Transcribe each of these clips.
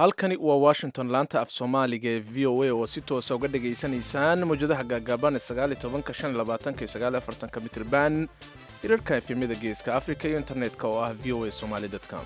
halkani waa washington laanta af soomaaliga ee v o a oo si toosa uga dhagaysanaysaan mawjadaha gaagaaban ee mitrban hirarka efemyada geeska africa iyo internetka oo ah v o a somaly com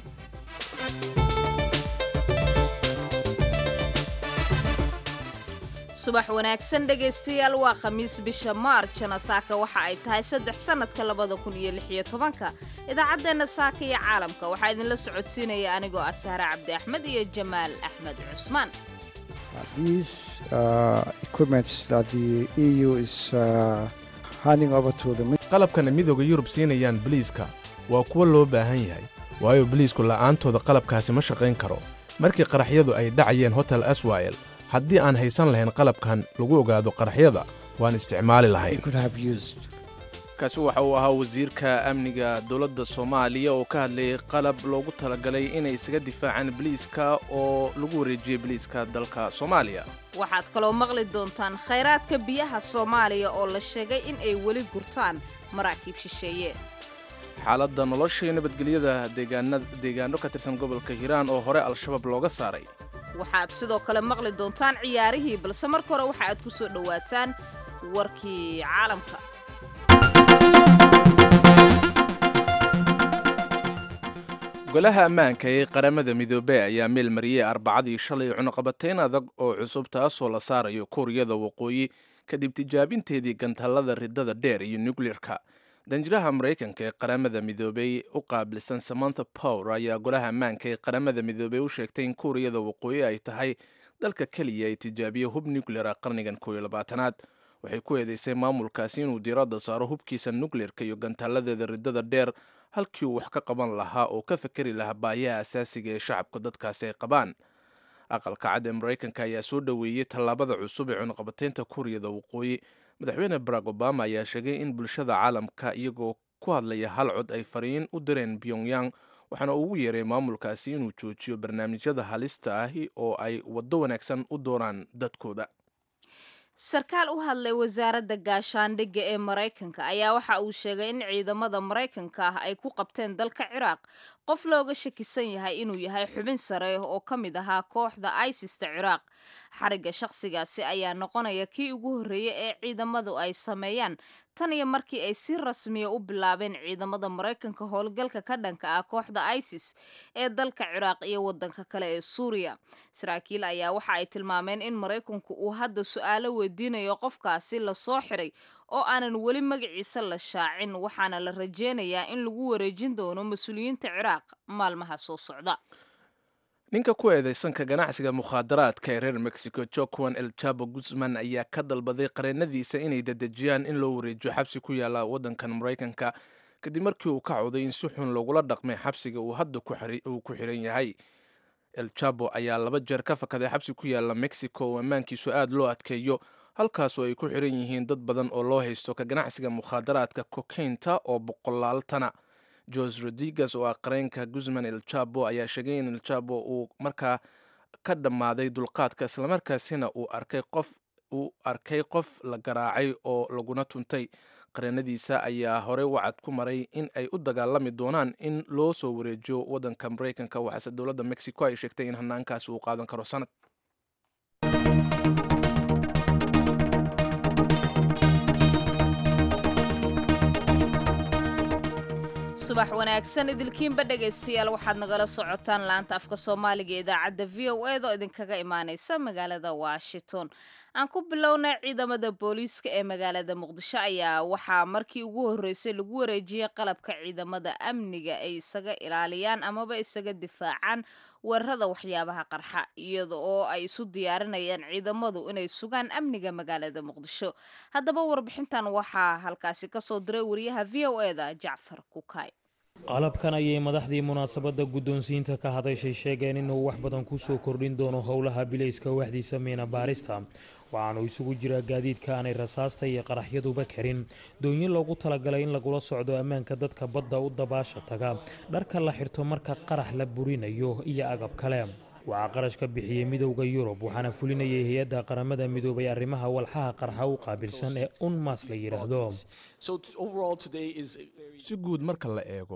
subax wanaagsan dhegaystayaal waa khamiis bisha maarjana saaka waxa ay tahay saddex sannadka labada kun iyo lix iyo tobanka idaacaddeenna saaka iyo caalamka waxaa idinla socodsiinaya anigoo ah sahre cabdi axmed iyo jamaal axmed cusmaan These uh, equipments that the EU is uh, handing over to the qalabkana midooda yurub siinayaan biliiska waa kuwo loo baahan yahay waayo biliisku la'aantooda qalabkaasi ma shaqayn karo markii qaraxyadu ay dhacayeen hotel aswa'el haddii aan haysan lahayn qalabkan lagu ogaado qaraxyada waan isticmaali lahayn could have used. kaasi waxa uu ahaa wasiirka amniga dowladda soomaaliya oo ka hadlayay qalab loogu talagalay inay isaga difaacaan biliiska oo lagu wareejiyey biliiska dalka soomaaliya waxaad kaloo maqli doontaan khayraadka biyaha soomaaliya oo la sheegay in ay weli gurtaan maraakiib shisheeye xaaladda nolosha iyo nabadgelyada deegaana- deegaano ka tirsan gobolka hiiraan oo hore al-shabaab looga saaray waxaad sidoo kale maqli doontaan ciyaarihii balse marka hore waxa aad ku soo dhowaataan warkii caalamka golaha ammaanka ee qaramada midoobey ayaa meel mariyey arbacadii shalay cunuqabatayn adag oo cusub taasoo la saarayo kuuriyada waqooyi kadib tijaabinteedii gantallada ridada dheer iyo nukleerka danjiraha maraykanka ee qaramada midoobey u qaabilsan samantha power ayaa golaha ammaanka ee qaramada midoobey u sheegtay in kuuriyada waqooyi ay tahay dalka keliya ay tijaabiye hub nukleera qarnigan kooiyo labaatanaad waxay ku eedeysay maamulkaasi inuu diiradda saaro hubkiisa nukleerka iyo gantalladeeda ridada dheer halkii uu wax ka qaban lahaa oo ka fakeri lahaa baayaha asaasiga ee shacabka dadkaasi ay qabaan aqalka cad ee maraykanka ayaa soo dhoweeyey tallaabada cusub ee cunuqabataynta kuuriyada waqooyi madaxweyne barack obama ayaa sheegay in bulshada caalamka iyagoo ku hadlaya hal cod ay fariin u direen pyongyang waxaana ugu yeeray maamulkaasi inuu joojiyo barnaamijyada halista ahi oo ay waddo wanaagsan u doonaan dadkooda sarkaal u hadlay wasaaradda gaashaandhigga ee maraykanka ayaa waxa uu sheegay in ciidamada maraykanka ah ay ku qabteen dalka ciraaq qof looga shakisan yahay inuu yahay xubin sare oo ka mid ahaa kooxda isista ciraaq xarigga shakhsigaasi ayaa noqonaya kii ugu horreeyey ee ciidamadu ay sameeyaan tan iyo markii ay si rasmiya u bilaabeen ciidamada maraykanka howlgalka ka dhanka ah kooxda isis ee dalka ciraaq iyo waddanka kale ee suuriya saraakiil ayaa waxa ay tilmaameen in maraykanku uu hadda su-aalo weydiinayo qofkaasi lasoo xiray oo aanan weli magaciisa la shaacin waxaana la rajeynayaa in lagu wareejin doono mas-uuliyiinta ciraaq maalmaha soo socda ninka ku eedeysanka ganacsiga mukhaadaraadka ee reer mexico joaquan el jabo guzman ayaa ka dalbaday qareennadiisa inay dedejiyaan in loo wareejiyo xabsi ku yaala waddankan maraykanka kadib markii uu ka cawday in si xun loogula dhaqmay xabsiga uu hadda uu ku xiran yahay el jabo ayaa laba jeer ka fakaday xabsi ku yaala mexico oo ammaankiisu aad loo adkeeyo halkaasoo ay ku xiran yihiin dad badan oo loo haysto ka ganacsiga mukhaadaraadka kokaynta oo boqolaal tana jose rodriguez oo ah qareenka guzman el jabo ayaa sheegay in el jabo uu markaa ka dhammaaday dulqaadka islamarkaasina uu arkay qof uu arkay qof la garaacay oo laguna tuntay qareenadiisa ayaa horey wacad ku maray in ay u dagaalami doonaan in loo soo wareejiyo waddanka maraykanka waxaase dowladda mexico ay sheegtay in hanaankaasi uu qaadan karo sanad subax wanaagsan idilkiinba dhegaystayaal waxaad nagala socotaan laanta afka soomaaliga ee idaacadda v o eda oo idinkaga imaaneysa magaalada washington aan ku bilownay ciidamada booliiska ee magaalada muqdisho ayaa waxaa markii ugu horreysay lagu wareejiyey qalabka ciidamada amniga ay isaga ilaaliyaan amaba isaga difaacaan weerarada waxyaabaha qarxa iyada oo ay isu diyaarinayaan ciidamadu inay sugaan amniga magaalada muqdisho haddaba warbixintan waxaa halkaasi kasoo diray wariyaha v o eda jacfar kukay qalabkan ayay madaxdii munaasabadda guddoonsiinta ka hadashay sheegeen inuu wax badan ku soo kordhin doono howlaha bilayska waaxdiisa miina baarista waxaanu isugu jiraa gaadiidka aanay rasaasta iyo qaraxyaduba karin doonyo loogu talagalay in lagula socdo ammaanka dadka badda u dabaasha taga dharka la xirto marka qarax la burinayo iyo agab kale waxaa qarash ka bixiyey midowda yurub waxaana fulinayay hay-adda qaramada midoobay arrimaha walxaha qarxa u qaabilsan ee unmas la yidhaahdo si guud marka la eego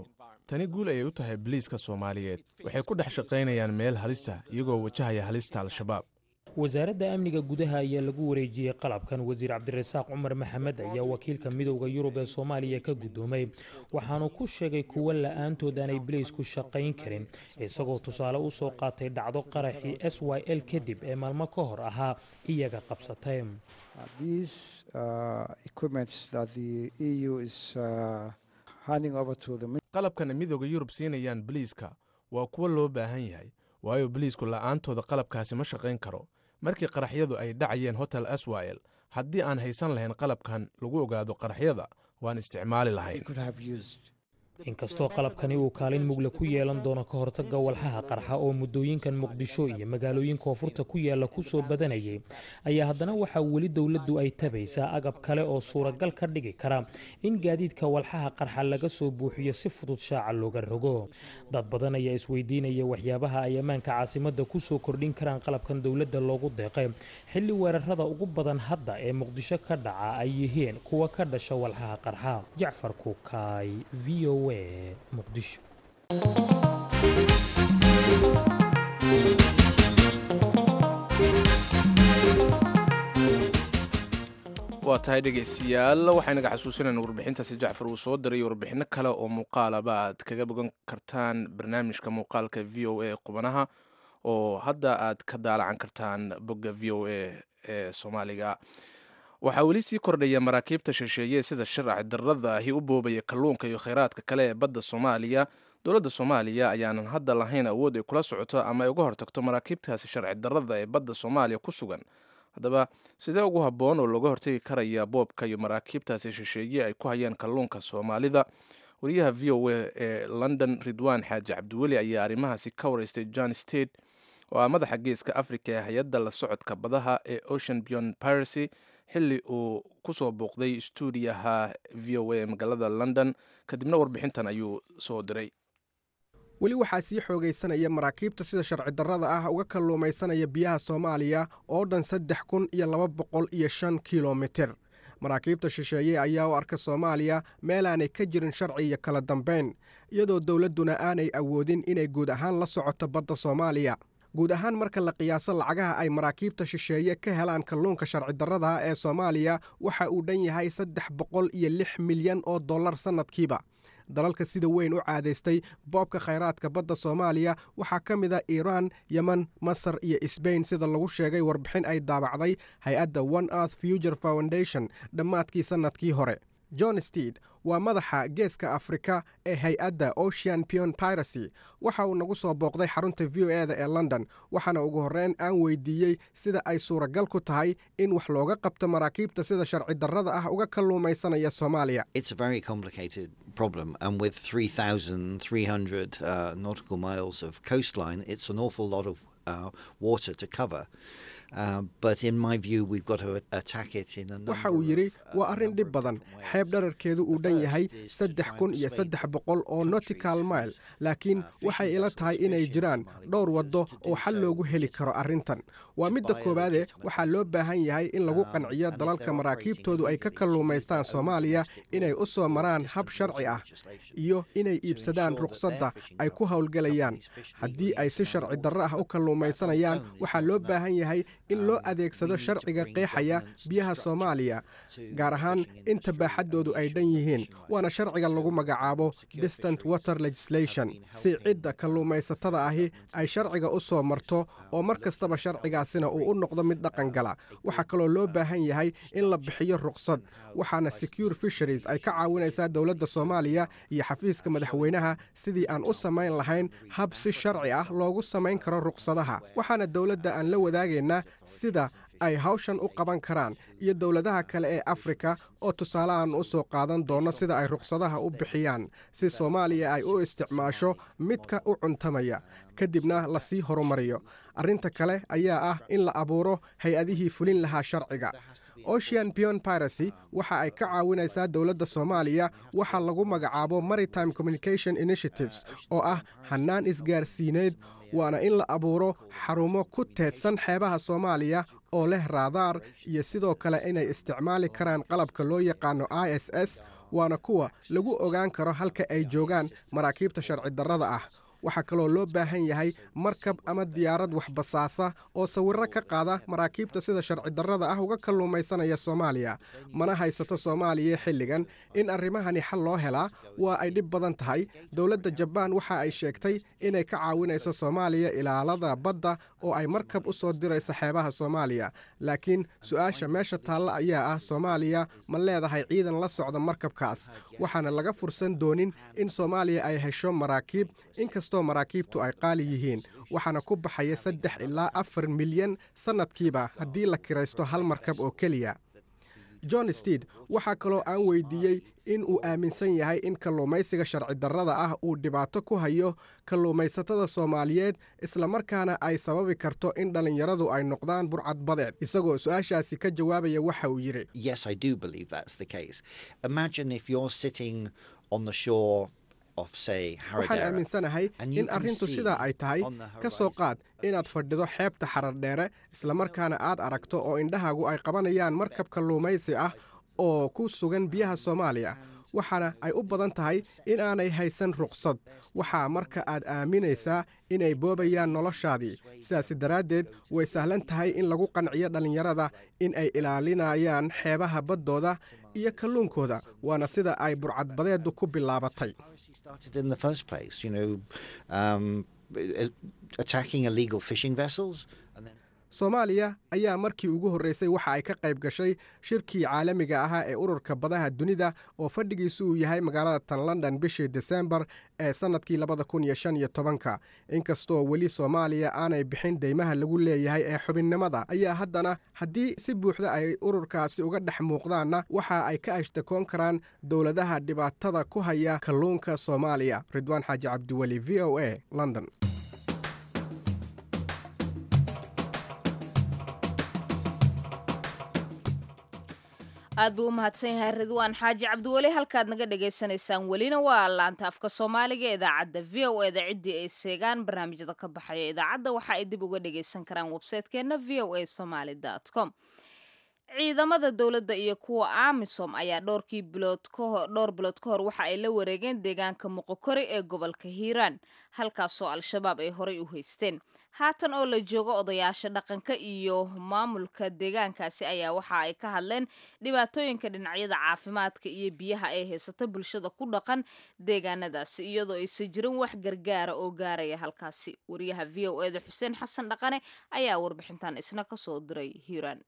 tani guul ayay u tahay biliiska soomaaliyeed waxay ku dhex shaqaynayaan meel halista iyagoo wajahaya halista al-shabaab wasaaradda amniga gudaha ayaa lagu wareejiyey qalabkan wasiir cabdirasaaq cumar maxamed ayaa wakiilka midowda yurub ee soomaaliya ka guddoomay waxaanu ku sheegay kuwo la-aantood aanay bileysku shaqayn karin isagoo tusaale u soo qaatay dhacdo qaraxii s y l kadib ee maalmo ka hor ahaa iyaga qabsatay These uh, equipments that the EU is uh, handing over to the qalabkana midooda yurub siinayaan biliiska waa kuwo loo baahan yahay waayo biliisku la'aantooda qalabkaasi ma shaqayn karo markii qaraxyadu ay dhacayeen hotel aswayel haddii aan haysan lahayn qalabkan lagu ogaado qaraxyada waan isticmaali lahayn could have used. inkastoo qalabkani uu kaalin mugle ku yeelan doono ka hortagga walxaha qarxa oo muddooyinkan muqdisho iyo magaalooyin koonfurta ku yaalla ku soo badanayay ayaa haddana waxaa weli dowladdu ay tabaysaa agab kale oo suuragal ka dhigi kara in gaadiidka walxaha qarxa laga soo buuxiyo si fudud shaaca looga rogo dad badan ayaa isweydiinaya waxyaabaha ay ammaanka caasimadda ku soo kordhin karaan qalabkan dowladda loogu deeqay xilli weerarada ugu badan hadda ee muqdisho ka dhaca ay yihiin kuwa ka dhasha walxaha qarxa jacfar kukaay v o muqdisho waa tahay dhegaystayaal waxaynaga xasuusinayna warbixintaasi jacfar uu soo diray warbixinno kale oo muuqaalaba aad kaga bogan kartaan barnaamijka muuqaalka v o a qubanaha oo hadda aad ka daalacan kartaan bogga v o a ee soomaaliga waxaa weli sii kordhaya maraakiibta shisheeye sida sharci darrada ahi u boobaya kalluunka iyo kheyraadka kale ee badda soomaaliya dowladda soomaaliya ayaanan hadda lahayn awood ay kula socoto ama ay uga hortagto maraakiibtaasi sharci darrada ee badda soomaaliya ku sugan haddaba sidee ugu habboon oo looga hortagi karaya boobka iyo maraakiibtaasi shisheeye ay ku hayaan kalluunka soomaalida wariyaha v o a ee london ridwan xaaji cabdiweli ayaa arrimahaasi ka wareystay john state oo ah madaxa geeska africa ee hay-adda la socodka badaha ee ocean beyond piracy xilli uu ku soo booqday stuudiyaha v o a ee magaalada london kadibna warbixintan ayuu soo diray weli waxaa sii xoogaysanaya maraakiibta sida sharci darrada ah uga kalluumaysanaya biyaha soomaaliya oo dhan saddex kun iyo laba boqol iyo shan kilomitir maraakiibta shisheeye ayaa u arka soomaaliya meel aanay ka jirin sharci iyo kala dambayn iyadoo dowladduna aanay awoodin inay guud ahaan la socoto badda soomaaliya guud ahaan marka la qiyaaso lacagaha ay maraakiibta shisheeye ka helaan kalluunka sharci darrada ee soomaaliya waxa uu dhan yahay saddex boqol iyo lix milyan oo dollar sannadkiiba dalalka sida weyn u caadaystay boobka khayraadka badda soomaaliya waxaa ka mid a iiraan yeman masar iyo sbain sida lagu sheegay warbixin ay daabacday hay-adda one earth future foundation dhammaadkii sannadkii hore john steed waa madaxa geeska afrika ee hay-adda ocean pion piracy waxa uu nagu soo booqday xarunta v o eda ee london waxaana ugu horreyn aan weydiiyey sida ay suuragal ku tahay in wax looga qabto maraakiibta sida sharci darrada ah uga kalluumaysanaya soomaaliya problem and with 3,300 uh, nautical miles of coastline, it's an awful lot of uh, water to cover. Uh, but in my view, we've got to attack it in a number waxa uu yidhi waa arrin dhib badan xeeb dherarkeedu uu dhan yahay saddex kun iyo saddex boqol oo nautical mile laakiin waxay ila tahay inay jiraan dhowr waddo oo xal loogu heli karo arrintan waa midda koowaade waxaa loo baahan yahay in lagu qanciyo dalalka maraakiibtoodu ay ka kalluumaystaan soomaaliya inay u soo maraan hab sharci ah iyo inay iibsadaan ruqsadda ay ku howlgelayaan haddii ay si sharci darro ah u kalluumaysanayaan waxaa loo baahan yahay in loo adeegsado sharciga qeexaya biyaha soomaaliya gaar ahaan inta baaxaddoodu ay dhan yihiin waana sharciga lagu magacaabo distant water legislation si cidda kalluumaysatada ahi ay sharciga u soo marto oo mar kastaba sharcigaasina uu u noqdo mid dhaqan gala waxaa kaloo loo baahan yahay in la bixiyo ruqsad waxaana secure fisheries ay ka caawinaysaa dowladda soomaaliya iyo xafiiska madaxweynaha sidii aan u samayn lahayn hab si sharci ah loogu samayn karo ruqsadaha waxaana dowladda aan la wadaagaynaa sida ay hawshan u qaban karaan iyo dowladaha kale ee afrika oo tusaalehan u soo qaadan doono sida ay ruqsadaha u bixiyaan si soomaaliya ay u isticmaasho midka u cuntamaya kadibna lasii horumariyo arrinta kale ayaa ah in la abuuro hay-adihii fulin lahaa sharciga ocean pion piracy waxa ay ka caawinaysaa dowladda soomaaliya waxa lagu magacaabo maritime communication initiatives oo ah hannaan isgaarsiineed waana in la abuuro xarumo ku teedsan xeebaha soomaaliya oo leh raadaar iyo sidoo kale inay isticmaali karaan qalabka loo yaqaano i s s waana kuwa lagu ogaan karo halka ay joogaan maraakiibta sharci darrada ah waxaa kaloo loo baahan yahay markab ama diyaarad waxbasaasa oo sawirro ka qaada maraakiibta sida sharci darrada ah uga kalluumaysanaya soomaaliya mana haysato soomaaliya xilligan in arrimahani xal loo helaa waa ay dhib badan tahay dowladda jabaan waxa ay sheegtay inay ka caawinayso soomaaliya ilaalada badda oo ay markab u soo dirayso xeebaha soomaaliya laakiin su-aasha meesha taalla ayaa ah soomaaliya ma leedahay ciidan la socda markabkaas waxaana laga fursan doonin in soomaaliya ay hesho maraakiib inkastoo maraakiibtu ay qaali yihiin waxaana ku baxaya saddex ilaa afar milyan sannadkiiba haddii la kiraysto hal markab oo keliya john steed waxaa kaloo aan weydiiyey in uu aaminsan yahay in kalluumaysiga sharci darrada ah uu dhibaato ku hayo kalluumaysatada soomaaliyeed islamarkaana ay sababi karto in dhallinyaradu ay noqdaan burcad badeed isagoo su-aashaasi ka jawaabaya waxa uu yidhi Yes, I do believe that's the case. Imagine if you're sitting on the shore of, say, waxaan Haradera. aaminsanahay and you in can arrintu see sidaa ay tahay on the ka soo horizon qaad inaad fadhido xeebta xarardheere islamarkaana aad aragto oo indhahaagu ay qabanayaan markab kalluumaysi ah oo ku sugan biyaha soomaaliya waxaana ay u badan tahay in aanay haysan ruqsad waxaa marka aad aaminaysaa inay boobayaan noloshaadii sidaasi daraaddeed way sahlan tahay in lagu qanciyo dhallinyarada in ay ilaalinayaan xeebaha baddooda iyo kalluunkooda waana sida ay burcadbadeedu ku bilaabatay piracy started in the first place, you know, um, attacking illegal fishing vessels. And then soomaaliya ayaa markii ugu horreysay waxa ay ka qayb gashay shirkii caalamiga ahaa ee ururka badaha dunida oo fadhigiisu uu yahay magaalada tan london bishii desembar ee sannadkii labada kun iyo shan iyo tobanka inkastoo weli soomaaliya aanay bixin deymaha lagu leeyahay ee xubinnimada ayaa haddana haddii si buuxda ay ururkaasi uga dhex muuqdaanna waxa ay ka ashtakoon karaan dowladaha dhibaatada ku haya kalluunka soomaaliya ridwaan xaaji cabdiweli v o a london aad buu u mahadsan yahay ridwaan xaaji cabdiweli halkaad naga dhagaysanaysaan welina waa laanta afka soomaaliga ee idaacadda v o eda ciddii ay seegaan barnaamijyada ka baxaya idaacadda waxa ay dib uga dhagaysan karaan websaytekeenna v o a somaly com ciidamada dowladda iyo kuwa amisom ayaa dhowrkii bilood kahor dhowr bilood ka hor waxa ay la wareegeen deegaanka muqokori ee gobolka hiiraan halkaasoo al-shabaab ay horey u haysteen haatan oo la joogo odayaasha dhaqanka iyo maamulka deegaankaasi ayaa waxa ay ka hadleen dhibaatooyinka dhinacyada caafimaadka iyo biyaha ay haysata bulshada ku dhaqan deegaanadaasi iyadoo aysan jirin wax gargaara oo gaaraya halkaasi wariyaha v o eda xuseen xasan dhaqane ayaa warbixintan isna kasoo diray hiiraan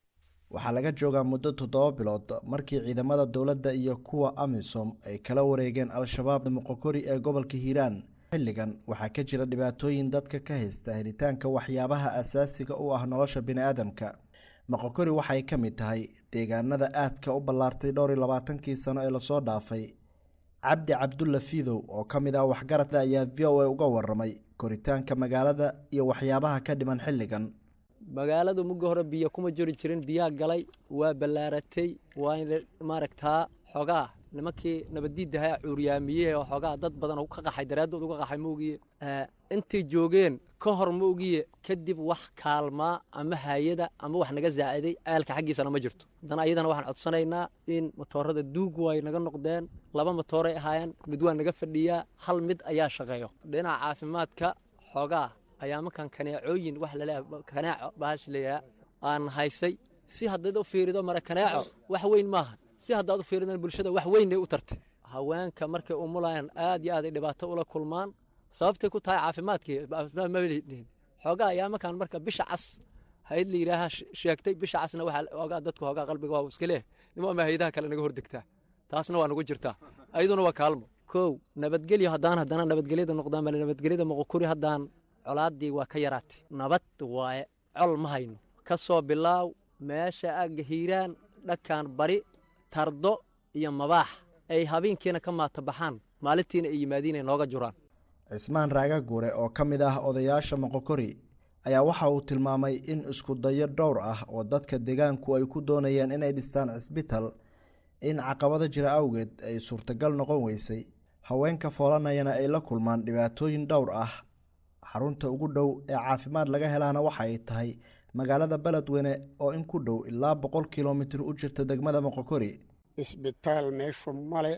waxaa laga joogaa muddo toddoba bilood markii ciidamada dowladda iyo kuwa amisom ay kala wareegeen al-shabaab muqokori ee gobolka hiiraan xilligan waxaa ka jira dhibaatooyin dadka ka haysta helitaanka waxyaabaha asaasiga u ah nolosha biniaadamka moqokori waxay ka mid tahay deegaanada aadka u ballaartay dhowr iyo labaatankii sano ee lasoo dhaafay cabdi cabdulla fiidow oo ka mid ah waxgaradka ayaa v o a uga waramay koritaanka magaalada iyo waxyaabaha ka dhiman xilligan magaaladu muga hore biyo kuma jiri jirin biyaa galay waa ballaaratay waa maaragtaa xogaa nimankii nabaddiidahaa cuuryaamiyey oo xoogaa dad badan oo ka qaxay daraaddood uga qaxay maogiye intay joogeen ka hor ma ogiye kadib wax kaalmaa ama haayada ama wax naga zaaciday ceelka xaggiisana ma jirto haddana ayadana waxaan codsanaynaa in matoorada duugu ay naga noqdeen laba matooray ahaayeen mid waa naga fadhiyaa hal mid ayaa shaqeeyo dhinaca caafimaadka xoogaa ayaa markaan kaneecooyin wax laleeyahay kaneeco bahash leeyaha aan haysay si haddaad u fiirido mara kaneeco wax weyn maaha si haddaad u fiiridan bulshada wax weynay u tartay haweenka markay umulayaan aad iyo aad ay dhibaato ula kulmaan sababtay ku tahay caafimaadkii caafimaad ma lihin xoogaa ayaa markaan marka bisha cas hayd la yidhaaha sheegtay bisha casna waxaa xoogaa dadku xoogaa qalbiga waa iska leeh nimo ama haydaha kale naga hordegtaa taasna waa nagu jirtaa ayaduna waa kaalmo kow nabadgelyo haddaan haddana nabadgelyada noqdaan bale nabadgelyada moqokuri haddaan colaaddii waa ka yaraatay nabad waaye col ma hayno ka soo bilaaw meesha agga hiiraan dhakaan bari tardo iyo mabaax ay habeenkiina ka maata baxaan maalintiina ay yimaadiin ay nooga juraan cismaan raaga guure oo ka mid ah odayaasha moqokori ayaa waxa uu tilmaamay in isku dayo dhowr ah oo dadka deegaanku ay ku doonayeen inay dhistaan cisbital in caqabado jira awgeed ay suurtagal noqon weysay haweenka foolanayana ay la kulmaan dhibaatooyin dhowr ah xarunta ugu dhow ee caafimaad laga helaana waxa ay tahay magaalada beledweyne oo in ku dhow ilaa boqol kilomitir u jirta degmada moqokori isbitaal meeshu male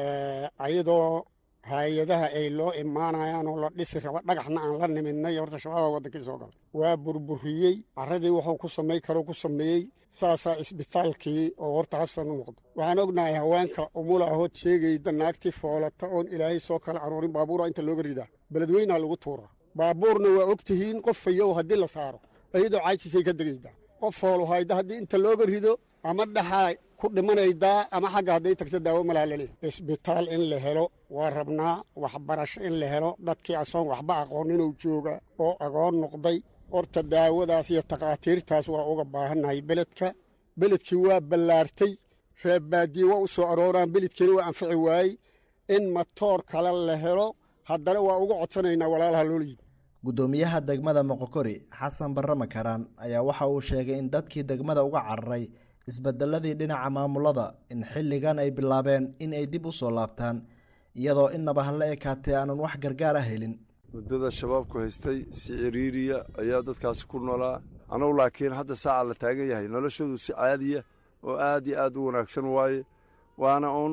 ayadoo hay-adaha ay loo imaanayaan oo la dhisi raba dhagaxna aan la nimidnay horta shabaaba waddankii soo galay waa burburiyey carradii wuxuu ku samay karo ku sameeyey saasaa isbitaalkii oo horta habsan u noqda waxaan ognahay haweenka umula ahood sheegayda naagtii foolata oon ilaahay soo kala aruurin baabuura inta looga ridaa beledweynaa lagu tuuraa baabuurna waa og tihiin qof fayow haddii la saaro iyadoo caajisay ka degaydaa qof fooluhayda haddii inta looga rido ama dhaxaa ku dhimanaydaa ama xagga hadday tagto daawo malaalale isbitaal in la helo waa rabnaa waxbarasho in la helo dadkii asoon waxba aqoon inuu jooga oo agoon noqday horta daawadaas iyo takhaatiirtaas waa uga baahannahay beledka beledkii waa ballaartay reebbaadiye waa u soo arooraan beledkiina waa anfici waayey in matoor kale la helo haddana waa uga codsanaynaa walaalaha loola yimi guddoomiyaha degmada moqokori xasan barre makaraan ayaa waxa uu sheegay in dadkii degmada uga cararay isbedeladii dhinaca maamulada in xilligan ay bilaabeen in ay dib u soo laabtaan iyadoo innaba hala ekaatee aanan wax gargaar ah helin muddada shabaabku haystay si ciriiriya ayaa dadkaasi ku noolaa anugu laakiin hadda saaca la taagan yahay noloshoodu si caadiya oo aad iyo aad u wanaagsan waaye waana uun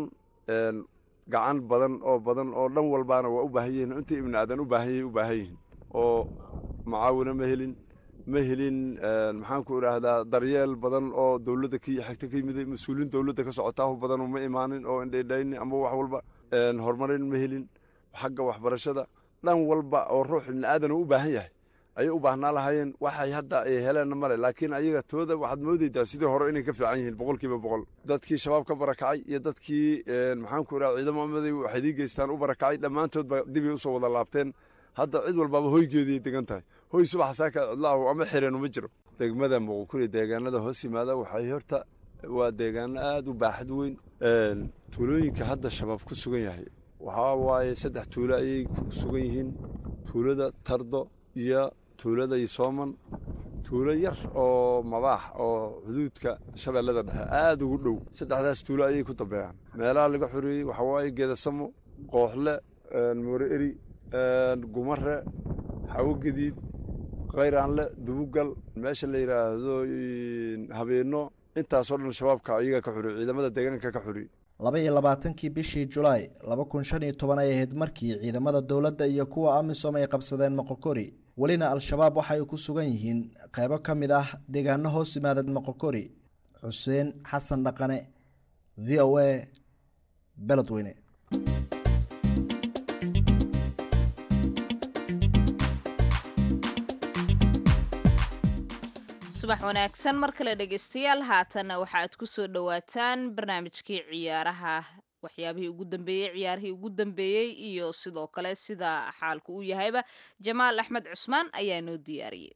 gacan badan oo badan oo dhan walbaana waa u baahan yihiin intii ibni aadan u baahan yahay u baahan yihiin oo macaawino ma helin ma helin maxaanku idhaahdaa daryeel badan oo dowladda ki xigta ka yimid mas-uuliin dowladda ka socotaahu badan ma imaanin oo indhaydhayni ama wax walba horumarin ma helin xagga waxbarashada dhan walba oo ruux ibni aadan u baahan yahay ayay u baahnaa lahaayeen waxay hadda ay heleenna male laakiin ayaga tooda waxaad moodaydaa sidii hore inay ka fiican yihiin boqolkiiba boqol dadkii shabaab ka barakacay iyo dadkii maxaanku idhaha ciidamo amaday waxay idii geystaan u barakacay dhammaantoodba dibay usoo wada laabteen hadda cid walbaaba hoygeediay degan tahay hoy subaxa saaka cidlaahu ama xireen uma jiro degmada muqukuri deegaanada hoos yimaada waxay horta waa deegaano aada u baaxad weyn tuulooyinka hadda shabaab ku sugan yahay waxaa waaye saddex tuulo ayay ku sugan yihiin tuulada tardo iyo tuulada yosooman tuulo yar oo mabaax oo xuduudka shabeellada dhexe aada ugu dhow saddexdaas tuulo ayay ku dambeeyaan meelaha laga xoreeyey waxaa waaye geedasamo qooxle moore eri gumare xawo gadiid khayraanle dubugal meesha la yidhaahdo habeenno intaasoo dhan shabaabka ayaga ka xuriy ciidamada deegaanka ka xuriy laba iyo labaatankii bishii julaay laba kun shan iyo toban ay ahayd markii ciidamada dowladda iyo kuwa amisom ay qabsadeen moqokori welina al-shabaab waxa ay ku sugan yihiin qeybo ka mid ah deegaano hoos yimaada moqokori xuseen xasan dhaqane v o a beledweyne subax wanaagsan mar kale dhegaystayaal haatanna waxaad ku soo dhowaataan barnaamijkii ciyaaraha waxyaabihii ugu dambeeyey ciyaarihii ugu dambeeyey iyo sidoo kale sida xaalku u yahayba jamaal axmed cusmaan ayaa noo diyaariyey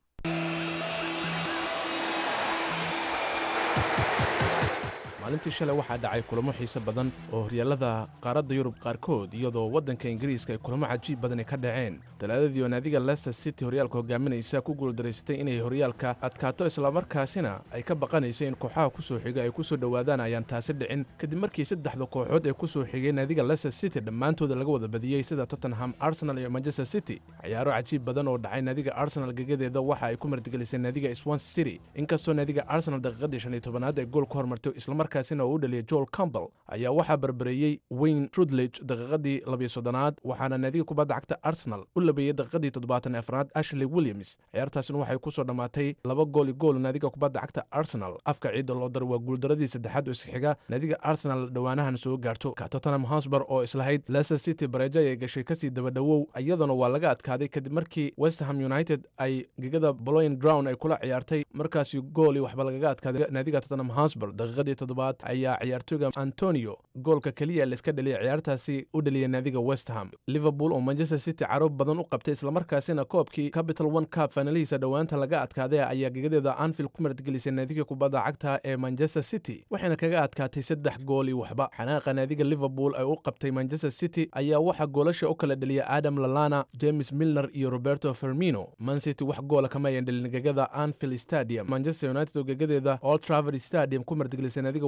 maalintii shalay waxaa dhacay kulamo xiise badan oo horyaalada qaaradda yurub qaarkood iyadoo waddanka ingiriiska ay kulamo cajiib badani ka dhaceen talaadadii oo naadiga leicester city horyaalka hogaaminaysa ku guuldaraysatay inay horyaalka adkaato islamarkaasina ay ka baqanaysay in kooxaha ku soo xiga ay ku soo dhowaadaan ayaan taasi dhicin kadib markii saddexda kooxood ee ku soo xigay naadiga leicester city dhammaantooda laga wada badiyey sida tottenham arsenal iyo manchester city ciyaaro cajiib badan oo dhacay naadiga arsenal gegadeeda waxa ay ku martigelisay naadiga swansea city inkastoo naadiga arsenal daqiiqadii shan iyo tobanaad ay gool ku hormartay islamarkaasina oo u dhaliyay joel campbell ayaa waxaa barbareeyey wayne trudlage daqiiqadii labiyo soddonaad waxaana naadiga kubadda cagta arsenal u labeeyey daqiiqadii toddobaatan afraad ashley williams ciyaartaasina waxay ku soo dhammaatay laba gooli gool naadiga kubadda cagta arsenal afka ciidda loo dar waa guuldaradii saddexaad oo isxiga naadiga arsenal dhowaanahan soo gaarto tottenham hosber oo islahayd leicester city bareejo ayay gashay kasii dabadhowow iyaduna waa laga adkaaday kadib markii westham united ay gegada boloyn ground ay kula ciyaartay markaasi gooli waxba lagaga adkaaday naadiga tottenham hosber daqiiqadii toddobaad ayaa ciyaartooyga antonio goolka keliya laiska dhaliyay ciyaartaasi u dhaliyay naadiga westham liverpool oo manchester city caroob badan u qabtay islamarkaasina koobkii capital one cup faanalihiisa dhowaanta laga adkaaday ayaa gegadeeda anfield ku martigelisay naadiga kubadda cagta ee manchester city waxayna kaga adkaatay saddex gooli waxba xanaaqa naadiga liverpool ay u qabtay manchester city ayaa waxaa goolasha u kala dhaliyay adam lalana james milner iyo roberto fermino mancity wax goola kama ayan dhalin gegada anfield stadium manchester united oo gegadeeda old traverd stadium ku martigelisay naadiga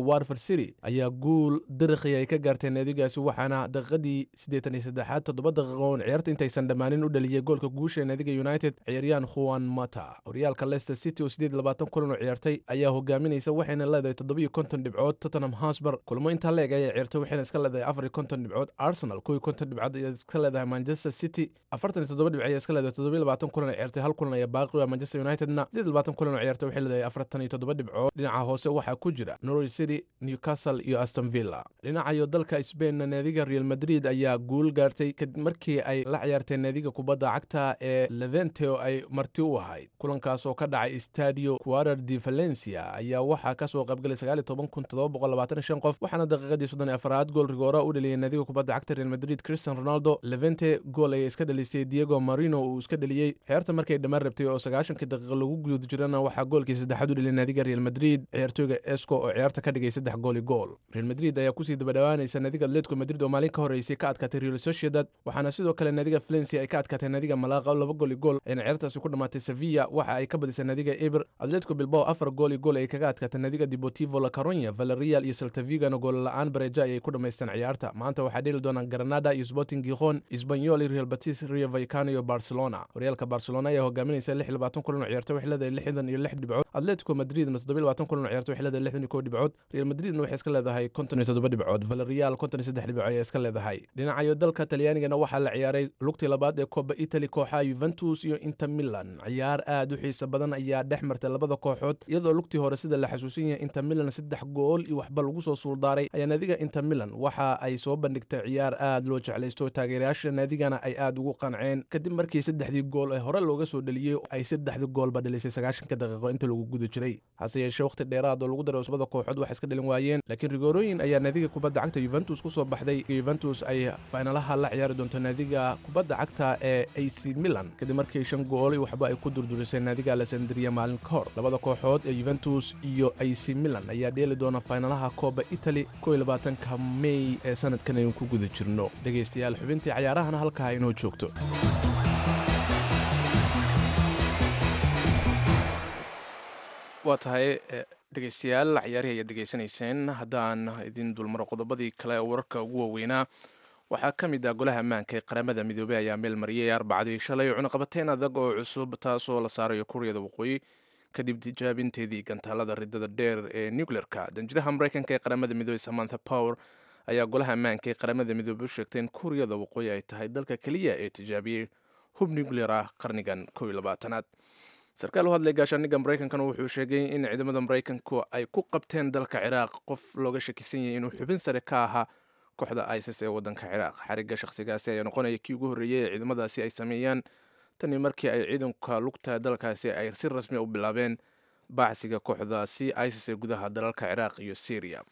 warford city ayaa guul dariqi ay ka gaartay naadigaasi waxaana daqiiqadii siddeetan iyo saddexaad toddoba daqiiqo oon ciyaarta intaysan dhammaanin u dhaliyey goolka guusha naadiga united ciyaaryahan juan mata horyaalka leicester city oo siddeed labaatan kulan oo ciyaartay ayaa hogaaminaysa waxayna leedahay toddobiyo konton dhibcood tottenham hosber kulmo intaa leeg ayay ciyaartay waxayna iska leedahay afar iyo konton dhibcood arsenal kow iyo konton dhibcood ayaa iska leedahay manchester city afartan iyo toddoba dhibc ayaa iska leedahay toddobiyo labaatan kulan oo ciyaartay hal kulan ayaa baaqi u ah manchester unitedna siddeed labaatan kulan oo ciyaartay waxay leedahay afartan iyo toddoba dhibcood dhinaca hoose waxaa ku jira norwich city newcastle iyo aston villa dhinacayo dalka spainna naadiga real madrid ayaa guul gaartay kadib markii ay la ciyaartay naadiga kubadda cagta ee levente oo ay marti u ahayd kulankaas oo ka dhacay stadio quarar de valencia ayaa waxaa kasoo qaybgalay sagaal iyo toban kun toddoba boqol labaatan iyo shan qof waxaana daqiiqadii soddon iyo afaraad gool rigoora u dhaliyay naadiga kubadda cagta real madrid cristian ronaldo levente gool ayay iska dhalisay diego marino uu iska dhaliyey ciyaarta markay dhammaan rabtay oo sagaashankii daqiiqo lagu guda jirana waxaa goolkii saddexaad u dhaliyay naadiga real madrid ciyaartooyga esco oo ciyaarta ka dhigay saddex gool iyo gool real madrid ayaa kusii dabadhawaanaysa naadiga atletico madrid oo maalin ka horeysay ka adkaatay real sociedad waxaana sidoo kale naadiga valencia ay ka adkaatay naadiga malaqa laba gool iyo gool ayna ciyaartaasi ku dhammaatay sevilla waxa ay ka badisay naadiga eber atletico bilbao afar gool iyo gool ay kaga adkaatay naadiga deportivo la caronya valerial iyo saltavigano gool la-aan bareja ayay ku dhammaysteen ciyaarta maanta waxaa dheeli doonaan granada iyo sporting gijon isbanyol iyo real batis rio vaicano iyo barcelona horyaalka barcelona ayaa hogaaminaysa lix iyo labaatan kulan oo ciyaartay waxay leedahay lixdan iyo lix dhibcood atletico madridna toddoba iyo labaatan kulan oo ciyaartay waxay leedahay lixdan iyo kow dhibcood real madridna waxay iska leedahay konton iyo toddoba dhibcood valerial konton iyo saddex dhibcood ayaa iska leedahay dhinacayo dalka talyaanigana waxaa la ciyaaray lugtii labaad ee koba italy kooxaha yuventus iyo inter milan ciyaar aad u xiisa badan ayaa dhex martay labada kooxood iyadoo lugtii hore sida la xasuusan yahay inter milan saddex gool iyo waxba lagu soo suuldaaray ayaa naadiga inter milan waxa ay soo bandhigtay ciyaar aad loo jeclaysto taageerayaasha naadigana ay aad ugu qanceen kadib markii saddexdii gool ee hore looga soo dhaliyey ay saddexdii goolba dhalisay sagaashanka daqiiqo inta lagu guda jiray hase yeeshee waqti dheeraad oo lagu daray cusbada kooxood wax iska dhalin waayeen laakiin rigoorooyin ayaa naadiga kubadda cagta yuventus ku soo baxday yuventus ay faynalaha la ciyaari doonto naadiga kubadda cagta ee ac milan kadib markii shan gool waxba ay ku durdurisay naadiga alessandria maalin ka hor labada kooxood ee yuventus iyo ac milan ayaa dheeli doona faynalaha kooba italy kow iyo labaatanka mey ee sanadkan aynu ku guda jirno dhegaystayaal xubintii cayaarahana halkaa inoo joogto waa tahay dhegaystayaal ciyaarihii ayaad degeysanayseen haddaan idin dulmaro qodobadii kale ee wararka ugu waaweynaa waxaa ka mid ah golaha ammaanka ee qaramada midoobey ayaa meel mariyay arbacadii shalay cunaqabateyn adag oo cusub taasoo la saarayo kuuriyada waqooyi kadib tijaabinteedii gantaalada ridada dheer ee nucleerka danjiraha mareykanka ee qaramada midoobey samantha power ayaa golaha ammaanka ee qaramada midoobey u sheegtay in kuuriyada waqooyi ay tahay dalka keliya ee tijaabiyey hub nucleer ah qarnigan kow iyo labaatanaad sarkaal u hadlay gaashaaniga maraykankana wuxuu sheegay in ciidamada maraykanku ay ku qabteen dalka ciraaq qof looga shakisan yahay inuu xubin sare ka ahaa kooxda isis ee wadanka ciraaq xariga shakhsigaasi ayaa noqonaya kii ugu horreeyey ee ciidamadaasi ay sameeyaan tanii markii ay ciidanka lugta dalkaasi ay si rasmi u bilaabeen baacsiga kooxdaasi isis ee gudaha dalalka ciraaq iyo syriya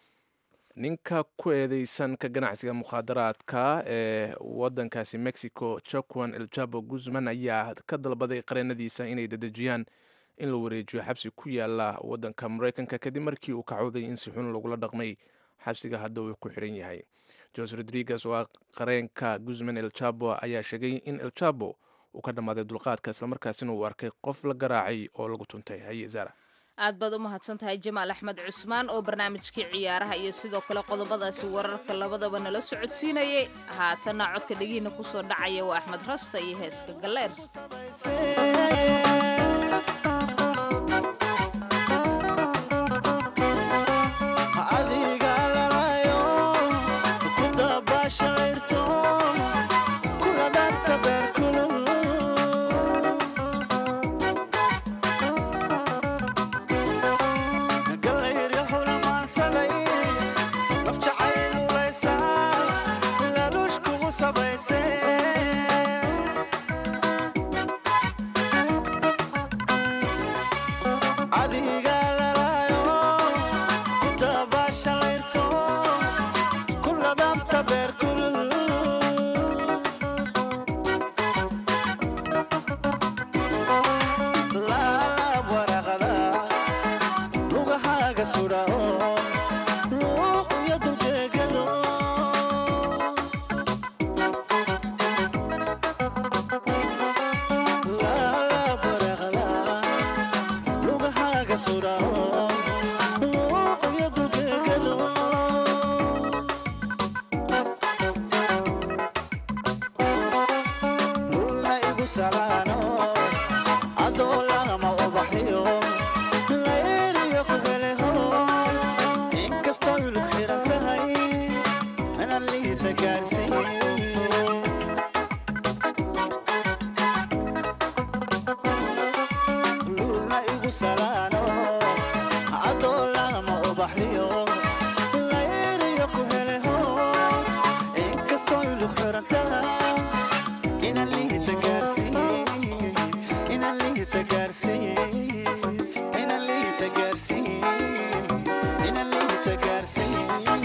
ninka ku eedeysan ka ganacsiga mukhaadaraadka ee wadankaasi mexico jacuan eljabo guzman ayaa ka dalbaday qareenadiisa inay dedejiyaan in la wareejiyo xabsi ku yaala wadanka mareykanka kadib markii uu kacooday in si xun lagula dhaqmay xabsiga hadda uu ku xiran yahay jose rodriguez oo ah qareenka guzman eljabo ayaa sheegay in eljabo uu ka dhammaaday dulqaadka islamarkaasina uu arkay qof la garaacay oo lagu tuntay haye zara aad baad u mahadsan tahay jamaal axmed cusmaan oo barnaamijkii ciyaaraha iyo sidoo kale qodobadaasi wararka labadaba nala socodsiinayay haatanna codka dhegihiina kusoo dhacaya waa axmed rasta iyo heeska galleer Sabayse salaano adoo lama ubaxyo layliyo ku hele hoos inkastoo yulug xiran tahay inaan liita gaarsiin lulna igu salaano adoo lama ubaxyo layliyo ku hele hoos inkastoo yulug xiran tahay inaan liita gaarsiin inaan liita gaarsiin inaan liita gaarsiin inaan liita gaarsiin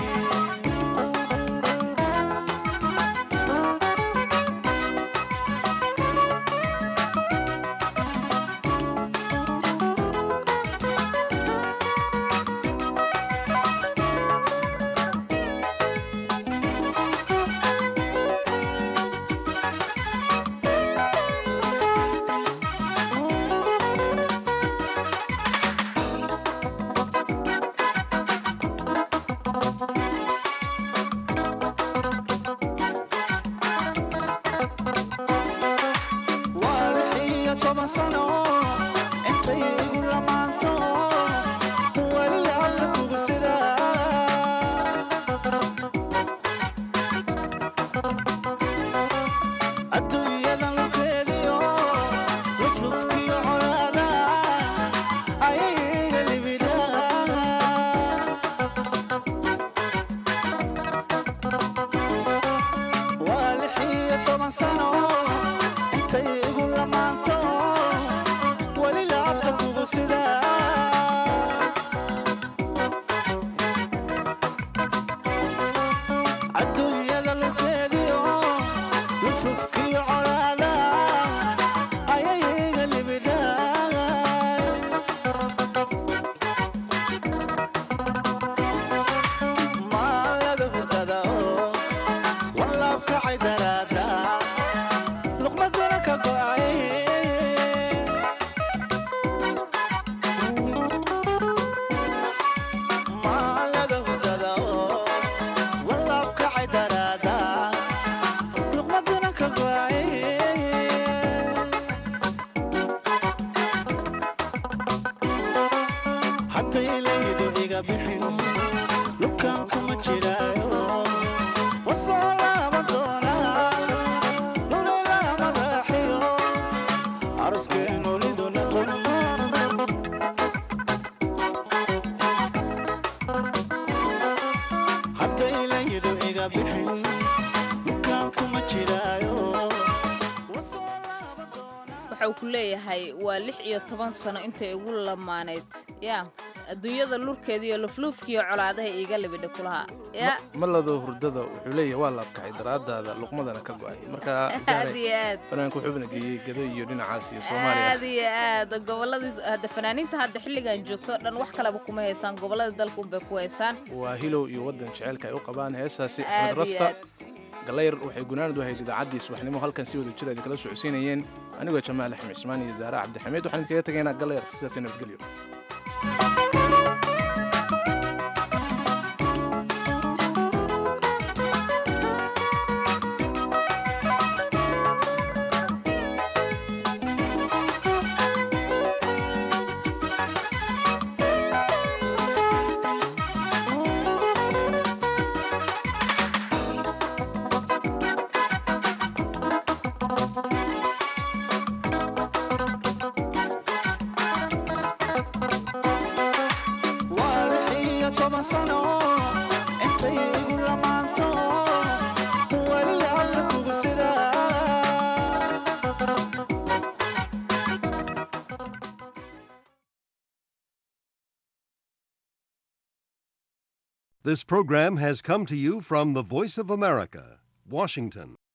waa lix iyo toban sano intay igu lamaanto weli lacagta kugu sidaa adduunyadan lukeediyo luflufkiyo colaada ayayga libidhaa waa lix iyo toban sano intay igu lamaanto weli lacabta kugu sidaa adduunyada lukeediyo luflufkiyo colaada ayayga libidhaa maalada hurdada oo walaabkacay daraada luqmadana ka go'ay maalada hurdada oo walaabkacay daraada luqmadana ka go'ay hadday laydu iga bixin lukaan kuma jiraayo wasoo laaban doonaa lulayla madaaxiyo aroskeenu lidu noqon hadday laydu iga bixin lukaan kuma jiraayo waxa uu ku leeyahay waa lix iyo toban sano intay igu lamaanayd yaa adduunyada lurkeeda iyo lufluufkiiyo colaadaha iiga libidha kulaha yaa malado hurdada wuxuu leeyahay waa laabkacay daraadaada luqmadana ka go'ay marka aad iyo aad fanaanku xubna geeyey gado iyo dhinacaas iyo soomaaliya aad iyo aad gobolladii hadda fanaaniinta hadda xilligan joogto dhan wax kaleba kuma haysaan gobolladii dalka unbay ku haysaan waa hilow iyo waddan jaceylka ay u qabaan heesaasi Aad axmed iyo rasta aad. galayr waxay gunaanad u ahayd idaacaddii subaxnimo halkan si wada jir ay kala socodsiinayeen anigoo jamaal axmed cismaan iyo zaara cabdixamiid waxaan idinkaga tegaynaa galayr sidaas iyo nabadgelyo waa lix iyo toban sano intay igu lamaanto weli lacagta kugu sidaa This program has come to you from the Voice of America, Washington.